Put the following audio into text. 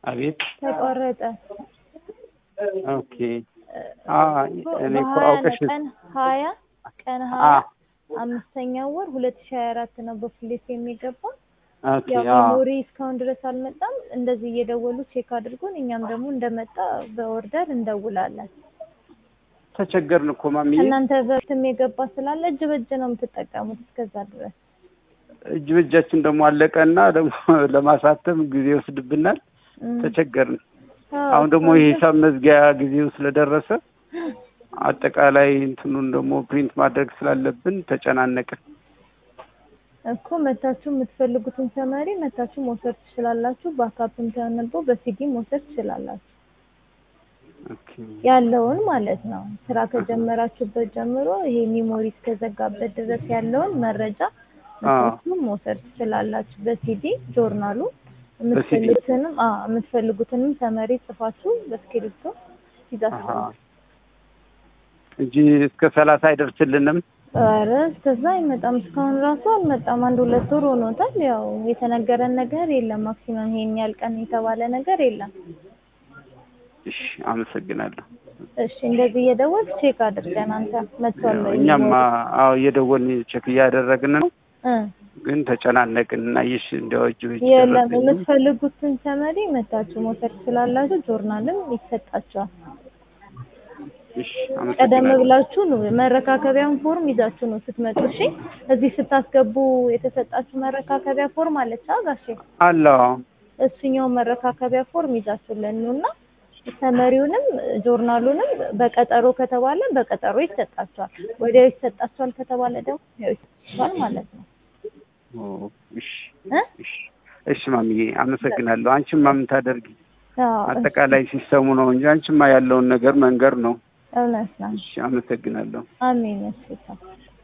አቤት ተቆረጠ። ኦኬ አ እኔ እኮ በሀያ አውቀሽ ቀን ሀያ ቀን አ ሀያ አምስተኛው ወር ሁለት ሺህ ሀያ አራት ነው በፍሌት የሚገባ ኦኬ ያው አ ሜሞሪ እስካሁን ድረስ አልመጣም። እንደዚህ እየደወሉ ቼክ አድርጎን እኛም ደግሞ እንደመጣ በኦርደር እንደውላለን። ተቸገርን እኮ ማሚዬ። እናንተ በፊትም የገባ ስላለ እጅ በእጅ ነው የምትጠቀሙት እስከዛ ድረስ። እጅ በእጃችን ደግሞ አለቀና ደግሞ ለማሳተም ጊዜ ይወስድብናል። እም። ተቸገርን። አዎ፣ አሁን ደግሞ እስካሁን የሂሳብ መዝጊያ ጊዜው ስለደረሰ አጠቃላይ እንትኑን ደግሞ ፕሪንት ማድረግ ስላለብን ተጨናነቅን። እኮ መታችሁ የምትፈልጉትን ሰመሪ መታችሁ መውሰድ ትችላላችሁ። በአካፕም ተነቦ በሲዲ መውሰድ ትችላላችሁ። ኦኬ ያለውን ማለት ነው። ስራ ከጀመራችሁበት ጀምሮ ይሄ ሚሞሪ እስከዘጋበት ድረስ ያለውን መረጃ መታችሁ መውሰድ ትችላላችሁ። በሲዲ ጆርናሉ የምትፈልጉትንም አዎ የምትፈልጉትንም ሰመሪ ጽፋችሁ በእስክሪብቶ ይዛችሁ አሀ እንጂ እስከ ሰላሳ አይደርስልንም። ኧረ እስከዛ አይመጣም። እስካሁን ራሱ አልመጣም። አንድ ሁለት ወር ሆኖታል። ያው የተነገረን ነገር የለም። ማክሲመም ይሄን ያህል ቀን የተባለ ነገር የለም። እሺ አመሰግናለሁ። እሺ እንደዚህ እየደወልክ ቼክ አድርገን አንተ መጥቷል ወይ? እኛማ አዎ እየደወልን ቼክ እያደረግን ነው፣ እ ግን ተጨናነቅን እና ይሽ እንዲያው እጅ በእጅ የለም ደረሰኝ። የምትፈልጉትን ሰመሪ መታችሁ መውሰድ ትችላላችሁ። ጆርናልም ይሰጣችኋል። እሺ ቀደም አመሰግናለሁ። ብላችሁ ነው መረካከቢያውን ፎርም ይዛችሁ ነው ስትመጡ። እሺ እዚህ ስታስገቡ የተሰጣችሁ መረካከቢያ ፎርም አለች አ ጋሼ አለው እሱኛው መረካከቢያ ፎርም ይዛችሁልን ነው እና ሰመሪውንም ጆርናሉንም በቀጠሮ ከተባለ በቀጠሮ ይሰጣችኋል። ወዲያው ይሰጣችኋል ከተባለ ደግሞ ያው ይሰጣችኋል ማለት ነው ኦ፣ እሺ እ እሺ እሺ ማሚዬ አመሰግናለሁ። አንቺማ ምን ታደርጊ? አዎ አጠቃላይ ሲስተሙ ነው እንጂ አንቺማ ያለውን ነገር መንገር ነው። እውነት ነው። እሺ አመሰግናለሁ። አሜን። እሺ